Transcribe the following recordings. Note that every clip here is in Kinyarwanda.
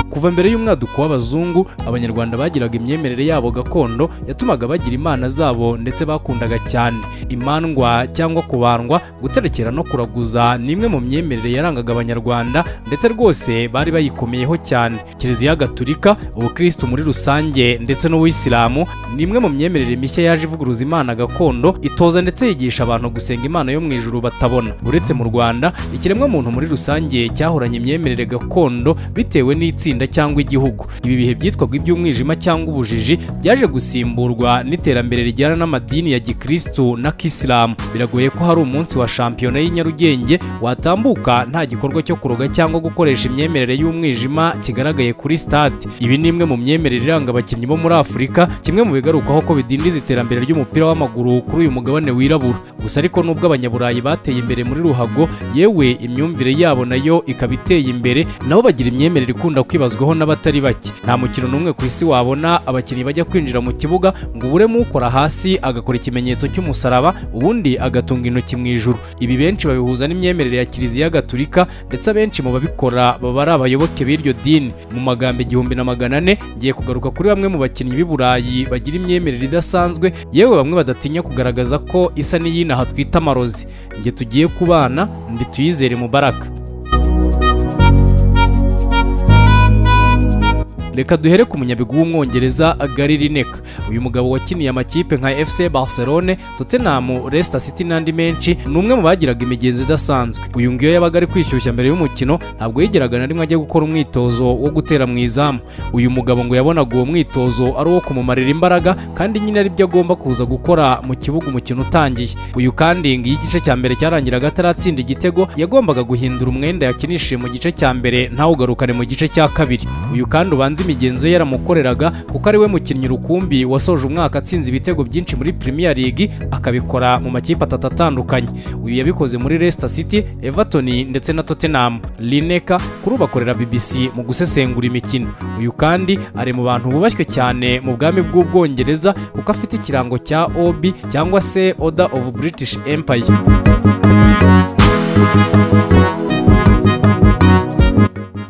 kuva mbere y'umwaduko w'abazungu abanyarwanda bagiraga imyemerere yabo gakondo yatumaga bagira imana zabo ndetse bakundaga cyane imandwa cyangwa kubandwa guterekera no kuraguza ni imwe mu myemerere yarangaga abanyarwanda ndetse rwose bari bayikomeyeho cyane kiliziya gatulika ubukirisitu muri rusange ndetse n'ubuyisilamu ni imwe mu myemerere mishya yaje ivuguruza imana gakondo itoza ndetse yigisha abantu gusenga imana yo mu ijuru batabona uretse mu rwanda ikiremwamuntu muri rusange cyahoranye imyemerere gakondo bitewe n'itsinda cyangwa igihugu ibi bihe byitwaga iby'umwijima cyangwa ubujiji byaje gusimburwa n'iterambere rijyana n'amadini ya gikirisitu na kisilamu biragoye ko hari umunsi wa shampiyona y'i Nyarugenge watambuka nta gikorwa cyo kuroga cyangwa gukoresha imyemerere y'umwijima kigaragaye kuri stade ibi ni imwe mu myemerere iranga abakinnyi bo muri afurika kimwe mu bigarukwaho ko bidindiza iterambere ry'umupira w'amaguru kuri uyu mugabane wirabura gusa ariko nubwo abanyaburayi bateye imbere muri ruhago yewe imyumvire yabo nayo ikaba iteye imbere nabo bagira imyemerere ikunda kwibazwaho n'abatari bake nta mukino n'umwe ku isi wabona abakinnyi bajya kwinjira mu kibuga ngo uburemo ukora hasi agakora ikimenyetso cy'umusaraba ubundi agatunga intoki mu ijuru ibi benshi babihuza n'imyemerere ya kiliziya gaturika ndetse abenshi mu babikora baba ari abayoboke b'iryo dini mu magambo igihumbi na magana ane ngiye kugaruka kuri bamwe mu bakinnyi b'i burayi bagira imyemerere idasanzwe yewe bamwe badatinya kugaragaza ko isa n'iyinaha twita amarozi nge tugiye kubana ndi tuyizere mubaraka reka duhere ku munyabigwi w'umwongereza gary lineker uyu mugabo wakiniye amakipe nka fc barcelone tottenham leicester city n'andi menshi ni umwe mu bagiraga imigenzi idasanzwe uyu nguyu yabaga ari kwishyushya mbere y'umukino ntabwo yigeraga na rimwe ajya gukora umwitozo wo gutera mu izamu uyu mugabo ngo yabonaga uwo mwitozo ari uwo kumumarira imbaraga kandi nyine ari byo agomba kuza gukora mu kibuga umukino utangiye uyu kandi ngo iyo igice cya mbere cyarangiraga ataratsinda igitego yagombaga guhindura umwenda yakinishije mu gice cya mbere ntawugarukane mu gice cya kabiri uyu kandi ubanza imigenzo ye yaramukoreraga kuko ari we mukinnyi rukumbi wasoje umwaka atsinze ibitego byinshi muri Premier League akabikora mu makipe atatu atandukanye uyu yabikoze muri Leicester City Everton ndetse na Tottenham Lineker kuri ubakorera BBC mu gusesengura imikino uyu kandi ari mu bantu bubashywe cyane mu bwami bw'ubwongereza kuko afite ikirango cya OB cyangwa se Order of British Empire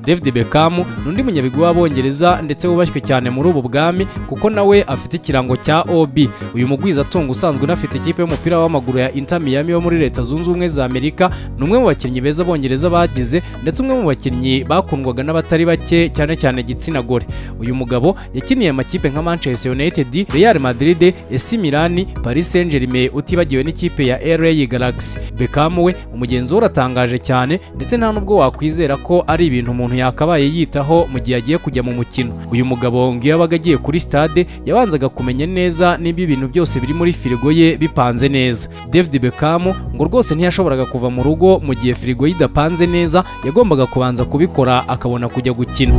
David Beckham ni undi munyabigwi w'abongereza ndetse wubashywe cyane muri ubu bwami kuko nawe afite ikirango cya OB uyu mugwizatungo usanzwe unafite ikipe y'umupira w'amaguru ya Inter Miami yo muri leta zunze ubumwe za Amerika ni umwe mu bakinnyi beza abongereza bagize ndetse umwe mu bakinnyi bakundwaga n'abatari bake cyane cyane igitsina gore uyu mugabo yakiniye amakipe nka Manchester United Real Madrid AC Milan Paris Saint-Germain utibagiwe n'ikipe ya LA Galaxy Beckham we umugenzi we uratangaje cyane ndetse nta nubwo wakwizera ko ari ibintu umuntu yakabaye yitaho mu gihe agiye kujya mu mukino uyu mugabo ngo iyo abaga agiye kuri stade yabanzaga kumenya neza niba ibintu byose biri muri firigo ye bipanze neza david beckham ngo rwose ntiyashoboraga kuva mu rugo mu gihe firigo ye idapanze neza yagombaga kubanza kubikora akabona kujya gukina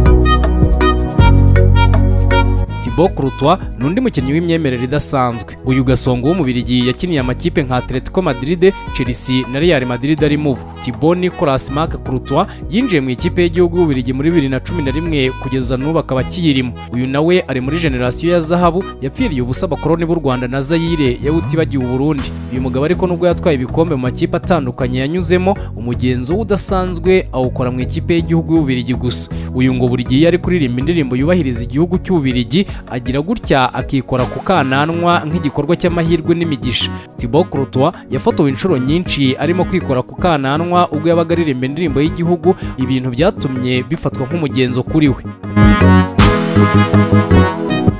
Thibaut Courtois ni undi mukinnyi w'imyemerere idasanzwe uyu gasongo w'umubirigi yakiniye amakipe nka Atletico Madrid Chelsea na Real Madrid ari mubo Thibaut Nicolas Marc Courtois yinjiye mu ikipe y'igihugu y'ububirigi muri 2011 kugeza n'ubu akaba akiyirimo uyu nawe ari muri generasiyo ya zahabu yapfiriye ubusa abakoroni b'u Rwanda na Zaire yawutibagiwe Burundi uyu mugabo ariko nubwo yatwaye ibikombe mu makipe atandukanye yanyuzemo umugenzo udasanzwe awukora mu ikipe y'igihugu y'ububirigi gusa uyu ngo buri gihe ari kuririmba indirimbo yubahiriza igihugu cy'ububirigi agira gutya akikora ku kananwa nk'igikorwa cy'amahirwe n'imigisha Thibaut Courtois yafotowe inshuro nyinshi arimo kwikora ku kananwa ubwo yabaga aririmba indirimbo y'igihugu ibintu byatumye bifatwa nk'umugenzo kuri we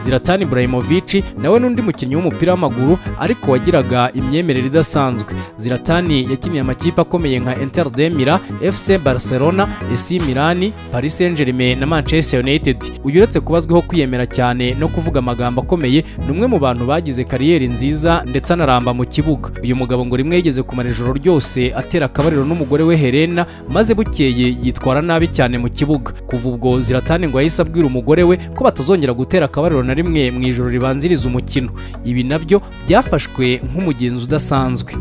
Zlatan Ibrahimovic nawe n'undi mukinnyi w'umupira w'amaguru ariko wagiraga imyemerere idasanzwe Zlatan yakiniye amakipe akomeye nka Inter de Milan, FC Barcelona, AC Milan, Paris Saint-Germain na Manchester United. Uyu uretse kubazweho kwiyemera cyane no kuvuga amagambo akomeye, ni umwe mu bantu bagize kariyeri nziza ndetse anaramba mu kibuga. Uyu mugabo ngo rimwe yigeze kumara ijoro ryose atera akabariro n'umugore we Helena, maze bukeye yitwara nabi cyane mu kibuga. Kuva ubwo Zlatan ngo yahise abwira umugore we ko batazongera gutera akabariro na rimwe mu ijoro ribanziriza umukino ibi nabyo byafashwe nk'umugenzi udasanzwe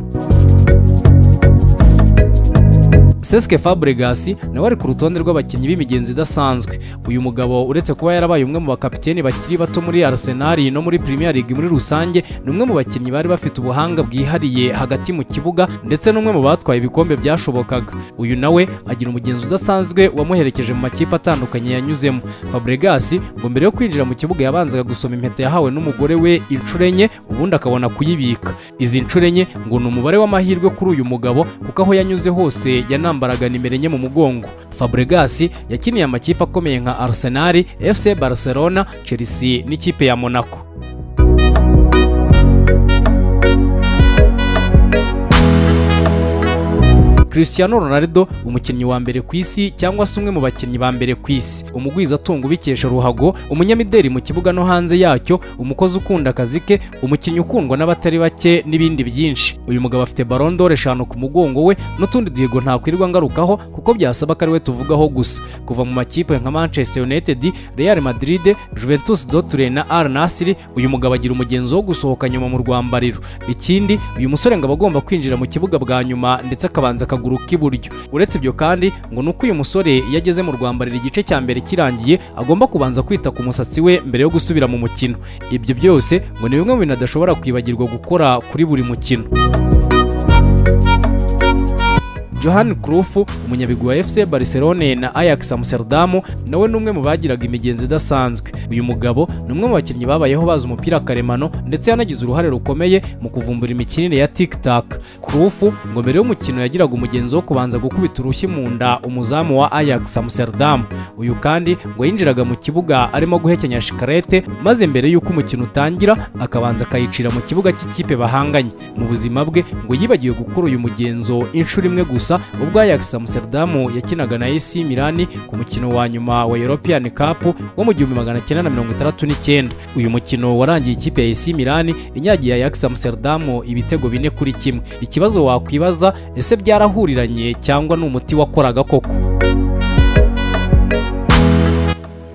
Cesc Fabregas nawe ari ku rutonde rw'abakinnyi b'imigenzi idasanzwe uyu mugabo uretse kuba yarabaye umwe mu bakapiteni bakiri bato muri Arsenal no muri Premier League muri rusange ni umwe mu bakinnyi bari bafite ubuhanga bwihariye hagati mu kibuga ndetse n'umwe mu batwaye ibikombe byashobokaga uyu nawe agira umugenzi udasanzwe wamuherekeje mu makipe atandukanye yanyuzemo Fabregas ngo mbere yo kwinjira mu kibuga yabanzaga gusoma impeta yahawe n'umugore we inshuro enye ubundi akabona kuyibika izi nshuro enye ngo ni umubare w'amahirwe kuri uyu mugabo kuko aho yanyuze hose yanambaraga nimero enye mu mugongo Fabregas yakiniye amakipe akomeye nka Arsenal, FC Barcelona, Chelsea n'ikipe ya Monaco Cristiano Ronaldo umukinnyi wa mbere ku isi cyangwa se umwe mu bakinnyi ba mbere ku isi umugwizatunga ubikesha ruhago umunyamideli mu kibuga no hanze yacyo umukozi ukunda akazi ke umukinnyi ukundwa n'abatari bake n'ibindi byinshi uyu mugabo afite Ballon d'Or eshanu ku mugongo we n'utundi duhigo ntakwirwa ngarukaho kuko byasaba ko ari we tuvugaho gusa kuva mu makipe nka Manchester United Real Madrid Juventus Dortmund na Al Nassr uyu mugabo agira umugenzo wo gusohoka nyuma mu rwambariro ikindi uyu musore ngo aba agomba kwinjira mu kibuga bwa nyuma ndetse akabanza akagura akaguru k'iburyo uretse ibyo kandi ngo nuko uyu musore iyo ageze mu rwambariro igice cya mbere kirangiye agomba kubanza kwita ku musatsi we mbere yo gusubira mu mukino ibyo byose ngo ni bimwe mu bintu adashobora kwibagirwa gukora kuri buri mukino Johan Cruyff umunyabigwi wa FC Barcelona na Ajax Amsterdam nawe ni umwe mu bagiraga imigenzi idasanzwe uyu mugabo ni umwe mu bakinnyi babayeho bazi umupira karemano ndetse yanagize uruhare rukomeye mu kuvumbura imikinire ya TikTok Cruyff ngo mbere y'umukino yagiraga umugenzi wo kubanza gukubita urushyi mu nda umuzamu wa Ajax Amsterdam uyu kandi ngo yinjiraga mu kibuga arimo guhekenya shikarete maze mbere y'uko umukino utangira akabanza akayicira mu kibuga cy'ikipe bahanganye mu buzima bwe ngo yibagiwe gukora uyu mugenzo inshuro imwe gusa gusa ubwo Ajax Amsterdam yakinaga na AC Milan ku mukino wa nyuma wa European Cup wo mu 1969 uyu mukino warangiye ikipe ya AC Milan inyagiye Ajax Amsterdam ibitego bine kuri kimwe ikibazo wakwibaza ese byarahuriranye cyangwa ni umuti wakoraga koko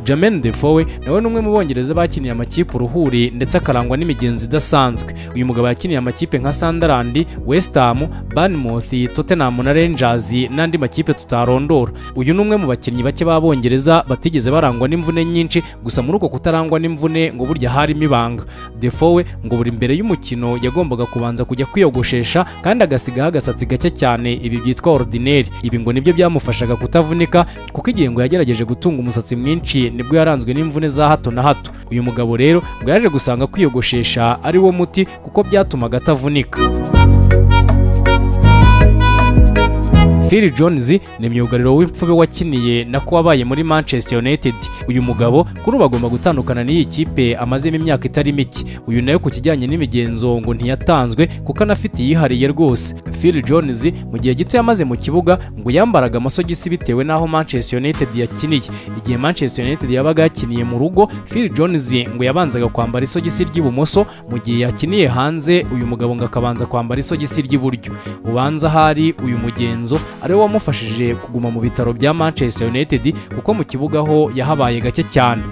Jermaine Defoe nawe ni umwe mu bongereza bakiniye amakipe uruhuri ndetse akarangwa n'imigenzi idasanzwe uyu mugabo yakiniye amakipe nka Sunderland, West Ham, Bournemouth, Tottenham na Rangers n'andi makipe tutarondora uyu ni umwe mu bakinnyi bake b'abongereza batigeze barangwa n'imvune nyinshi gusa muri uko kutarangwa n'imvune ngo burya harimo ibanga Defoe ngo buri mbere y'umukino yagombaga kubanza kujya kwiyogoshesha kandi agasigaho agasatsi gake cyane ibi byitwa ordinaire ibi ngo nibyo byamufashaga kutavunika kuko igihe ngo yagerageje gutunga umusatsi mwinshi nibwo yaranzwe n'imvune za hato na hato uyu mugabo rero ngo yaje gusanga kwiyogoshesha ari wo muti kuko byatumaga atavunika Phil Jones ni myugariro w'imfube wakiniye na ko wabaye muri Manchester United uyu mugabo kuri ubu agomba gutandukana n'iyi kipe amazemo imyaka itari mike uyu nawe ku kijyanye n'imigenzo ngo ntiyatanzwe kuko anafite iyihariye rwose Phil Jones mu gihe gito yamaze mu kibuga ngo yambaraga amasogisi bitewe n'aho Manchester United yakiniye igihe Manchester United yabaga yakiniye mu rugo Phil Jones ngo yabanzaga kwambara isogisi ry'ibumoso mu gihe yakiniye hanze uyu mugabo ngo akabanza kwambara isogisi ry'iburyo ubanza hari uyu mugenzo ariwe wamufashije kuguma mu bitaro bya Manchester United kuko mu kibuga ho yahabaye gake cyane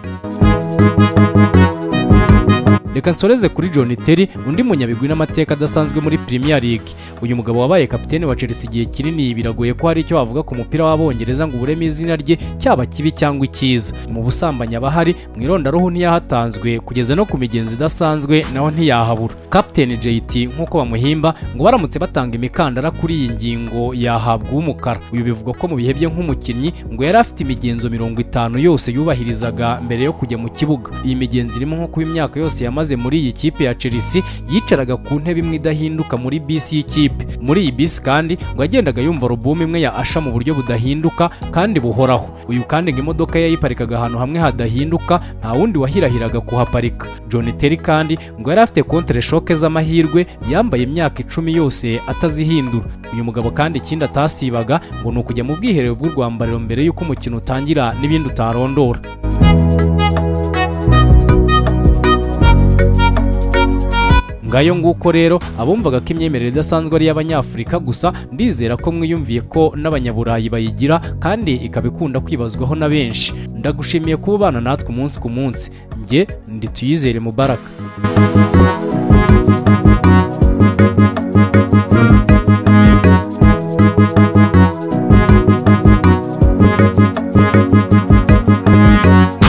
reka nsoreze kuri John Terry undi munyabigwi n'amateka adasanzwe muri Premier League uyu mugabo wabaye kapiteni wa Chelsea igihe kinini biragoye ko hari icyo wavuga ku mupira w'abongereza ngo ubureme izina rye cyaba kibi cyangwa icyiza mu busambanyi abahari mu irondaruhu ntiyahatanzwe kugeza no ku migenzi idasanzwe naho ntiyahabura kapiteni JT nk'uko bamuhimba ngo baramutse batanga imikandara kuri iyi ngingo yahabwa umukara uyu bivugwa ko mu bihe bye nk'umukinnyi ngo yari afite imigenzo mirongo itanu yose yubahirizaga mbere yo kujya mu kibuga iyi migenzo irimo nko kuba imyaka yose yamaze amaze muri iyi kipe ya Chelsea yicaraga ku ntebe imwe idahinduka muri bisi y'ikipe muri iyi bisi kandi ngo yagendaga yumva alubumu imwe ya Asha mu buryo budahinduka kandi buhoraho uyu kandi ngo imodoka ye yayiparikaga ahantu hamwe hadahinduka nta wundi wahirahiraga kuhaparika John Terry kandi ngo yari afite kontre shoke z'amahirwe yambaye imyaka icumi yose atazihindura uyu mugabo kandi ikindi atasibaga ngo ni ukujya mu bwiherero bw'urwambariro mbere y'uko umukino utangira n'ibindi utarondora ngayo nguko rero abumvaga ko imyemerere idasanzwe ari iy'abanyafurika gusa ndizera ko mwiyumviye ko n'abanyaburayi bayigira kandi ikaba ikunda kwibazwaho na benshi ndagushimiye kuba ubana natwe umunsi ku munsi njye ndi tuyizere mubaraka